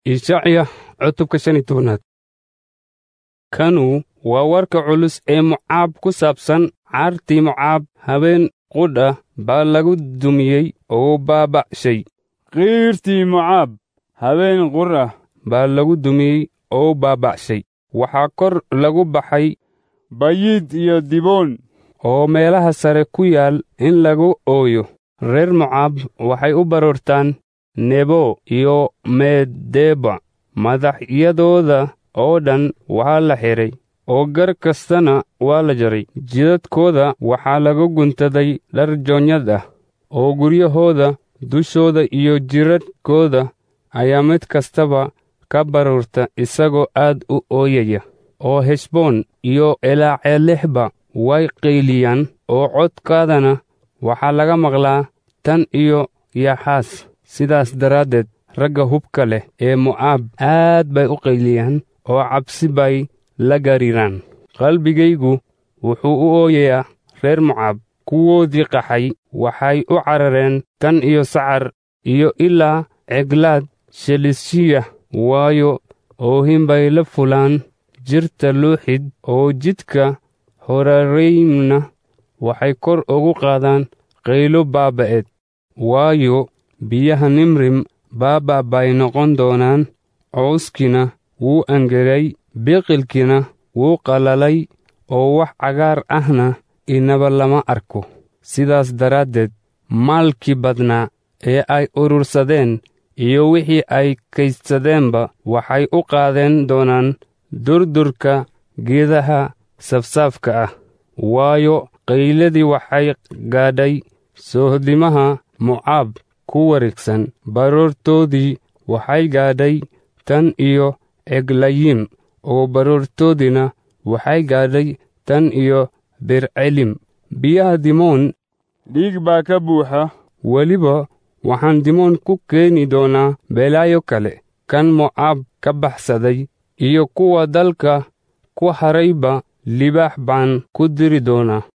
ishacya cutubka shan iyo tobanaad kanu waa warka culus ee mocaab ku saabsan caartii mocaab habeen qudha baa lagu dumiyey oo baaba'shay qiirtii mocaab habeen qur ah baa lagu dumiyey oo baaba'shay waxaa kor lagu baxay bayid iyo diboon oo meelaha sare ku yaal in lagu ooyo reer mocaab waxay u baroortaan nebo iyo medeba madaxyadooda oo dhan waa la xidhay oo gar kastana waa la jaray jidadkooda waxaa lagu guntaday dhar joonyad ah oo guryahooda dushooda iyo jiradhkooda ayaa mid kastaba ka baroorta isagoo aad u ooyaya oo heshboon iyo elaaceelexba way qayliyaan oo codkaadana waxaa laga maqlaa tan iyo yaxaas sidaas daraaddeed ragga hubka leh ee mo'aab aad bay u qayliyaan oo cabsi bay la gariiraan qalbigaygu wuxuu u ooyayaa reer mocaab kuwoodii qaxay waxay u carareen tan iyo sacar iyo ilaa ceglaad shelishiya waayo oohin bay la fulaan jirta luuxid oo jidka horareymna waxay kor ugu qaadaan qaylo baaba'eed waayo biyaha nimrim baaba bay noqon doonaan cowskiina wuu angegay biqilkiina wuu qalalay oo wax cagaar ahna inaba lama arko sidaas daraaddeed maalkii badnaa ee ay urursadeen iyo wixii ay kaydsadeenba waxay u qaadeen doonaan durdurka geedaha safsaafka ah waayo qayladii waxay gaadhay soohdimaha mocaab ku wareegsan baroortoodii waxay gaadhay tan iyo eglayim oo baroortoodiina waxay gaadhay tan iyo bercelim biyaha dimoon dhiig baa ka buuxa weliba waxaan dimoon ku keeni doonaa belaayo kale kan mocaab ka baxsaday iyo kuwa dalka ku harayba libaax baan ku diri doonaa